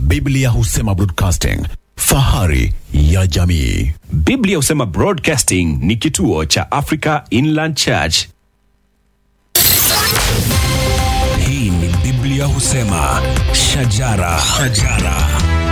Biblia husema broadcasting, fahari ya jamii. Biblia husema Broadcasting ni kituo cha Africa Inland Church. Hii ni Biblia husema shajara, shajara.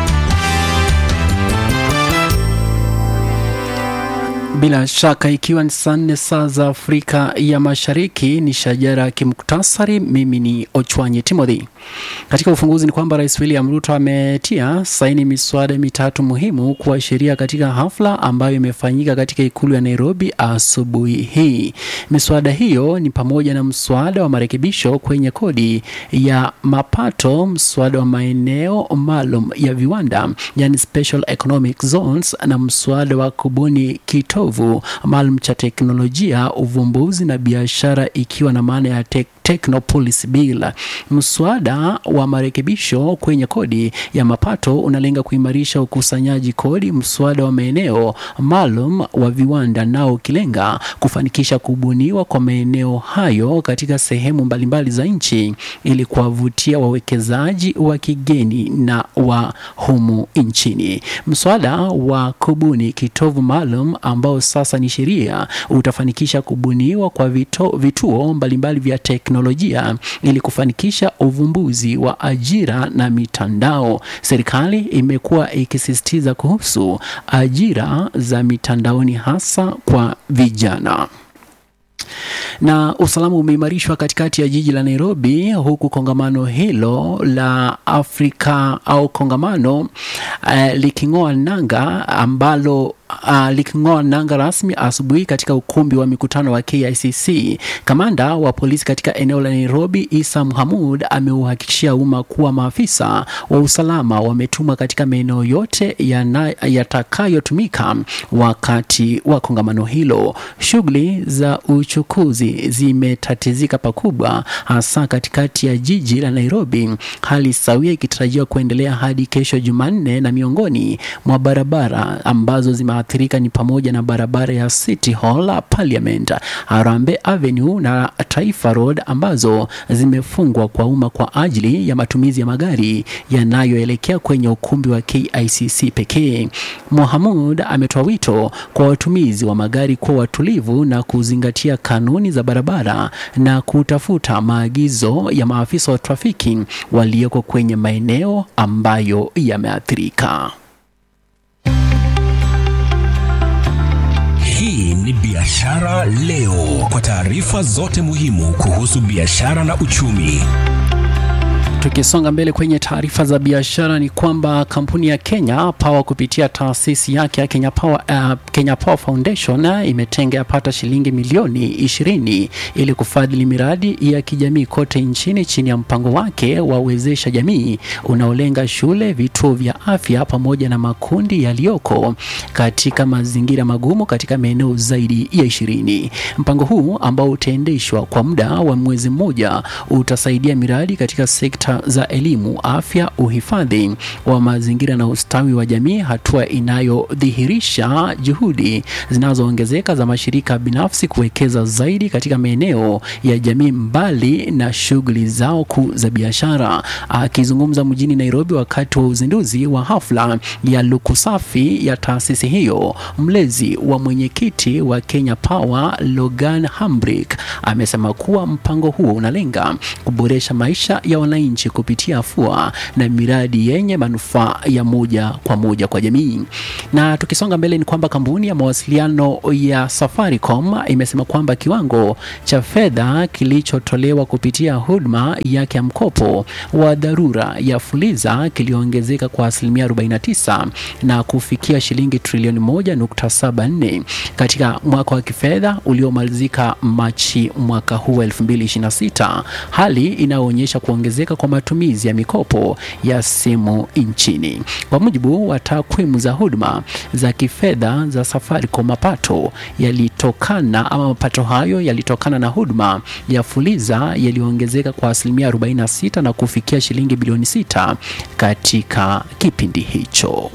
Bila shaka ikiwa ni saa nne saa za Afrika ya Mashariki, ni shajara ya kimuktasari. Mimi ni Ochwanyi Timothy. Katika ufunguzi ni kwamba Rais William Ruto ametia saini miswada mitatu muhimu kuwa sheria katika hafla ambayo imefanyika katika ikulu ya Nairobi asubuhi hii. Miswada hiyo ni pamoja na mswada wa marekebisho kwenye kodi ya mapato, mswada wa maeneo maalum ya viwanda, yani special economic zones, na mswada wa kubuni kitovu maalum cha teknolojia, uvumbuzi na biashara, ikiwa na maana ya tek Technopolis Bill. Mswada wa marekebisho kwenye kodi ya mapato unalenga kuimarisha ukusanyaji kodi. Mswada wa maeneo maalum wa viwanda nao ukilenga kufanikisha kubuniwa kwa maeneo hayo katika sehemu mbalimbali za nchi ili kuwavutia wawekezaji wa kigeni na wa humu nchini. Mswada wa kubuni kitovu maalum ambao sasa ni sheria utafanikisha kubuniwa kwa vito, vituo mbalimbali vya teknolojia ili kufanikisha uvumbuzi wa ajira na mitandao. Serikali imekuwa ikisisitiza kuhusu ajira za mitandaoni hasa kwa vijana na usalama umeimarishwa katikati ya jiji la Nairobi, huku kongamano hilo la Afrika au kongamano uh, liking'oa nanga ambalo uh, liking'oa nanga rasmi asubuhi katika ukumbi wa mikutano wa KICC. Kamanda wa polisi katika eneo la Nairobi, Isa Muhamud, ameuhakikishia umma kuwa maafisa wa usalama wametumwa katika maeneo yote yatakayotumika wakati wa kongamano hilo. Shughuli za uchukuzi zimetatizika pakubwa, hasa katikati ya jiji la Nairobi, hali sawia ikitarajiwa kuendelea hadi kesho Jumanne, na miongoni mwa barabara ambazo zimeathirika ni pamoja na barabara ya City Hall, Parliament, Harambee Avenue na Taifa Road ambazo zimefungwa kwa umma kwa ajili ya matumizi ya magari yanayoelekea kwenye ukumbi wa KICC pekee. Mohamud ametoa wito kwa watumizi wa magari kuwa watulivu na kuzingatia kanuni za barabara na kutafuta maagizo ya maafisa wa trafiki walioko kwenye maeneo ambayo yameathirika. Hii ni Biashara Leo, kwa taarifa zote muhimu kuhusu biashara na uchumi. Tukisonga mbele kwenye taarifa za biashara ni kwamba kampuni ya Kenya Power kupitia taasisi yake ya Kenya Power, uh, Kenya Power Foundation uh, imetenga yapata shilingi milioni ishirini ili kufadhili miradi ya kijamii kote nchini chini ya mpango wake wa Wezesha Jamii unaolenga shule, vituo vya afya pamoja na makundi yaliyoko katika mazingira magumu katika maeneo zaidi ya ishirini. Mpango huu ambao utaendeshwa kwa muda wa mwezi mmoja utasaidia miradi katika sekta za elimu, afya, uhifadhi wa mazingira na ustawi wa jamii, hatua inayodhihirisha juhudi zinazoongezeka za mashirika binafsi kuwekeza zaidi katika maeneo ya jamii mbali na shughuli zao kuu za biashara. Akizungumza mjini Nairobi wakati wa uzinduzi wa hafla ya luku safi ya taasisi hiyo, mlezi wa mwenyekiti wa Kenya Power Logan Hambrick amesema kuwa mpango huo unalenga kuboresha maisha ya wananchi kupitia afua na miradi yenye manufaa ya moja kwa moja kwa jamii. Na tukisonga mbele ni kwamba kampuni ya mawasiliano ya Safaricom imesema kwamba kiwango cha fedha kilichotolewa kupitia huduma yake ya mkopo wa dharura ya Fuliza kiliongezeka kwa asilimia 49 na kufikia shilingi trilioni 1.74 katika mwaka wa kifedha uliomalizika Machi mwaka huu 2026, hali inayoonyesha kuongezeka kwa matumizi ya mikopo ya simu nchini. Kwa mujibu wa takwimu za huduma za kifedha za Safaricom, mapato yalitokana ama mapato hayo yalitokana na huduma ya Fuliza yaliyoongezeka kwa asilimia 46 na kufikia shilingi bilioni 6 katika kipindi hicho.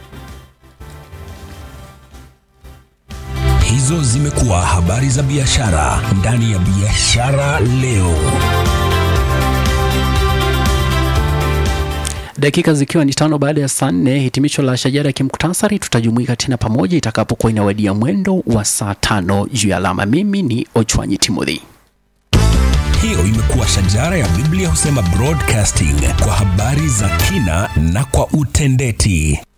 Hizo zimekuwa habari za biashara ndani ya Biashara Leo. Dakika zikiwa ni tano baada ya saa nne, hitimisho la shajara ya kimuktasari. Tutajumuika tena pamoja itakapokuwa inawadia mwendo wa saa tano juu ya alama. Mimi ni Ochwanyi Timothy. Hiyo imekuwa shajara ya Biblia husema broadcasting kwa habari za kina na kwa utendeti.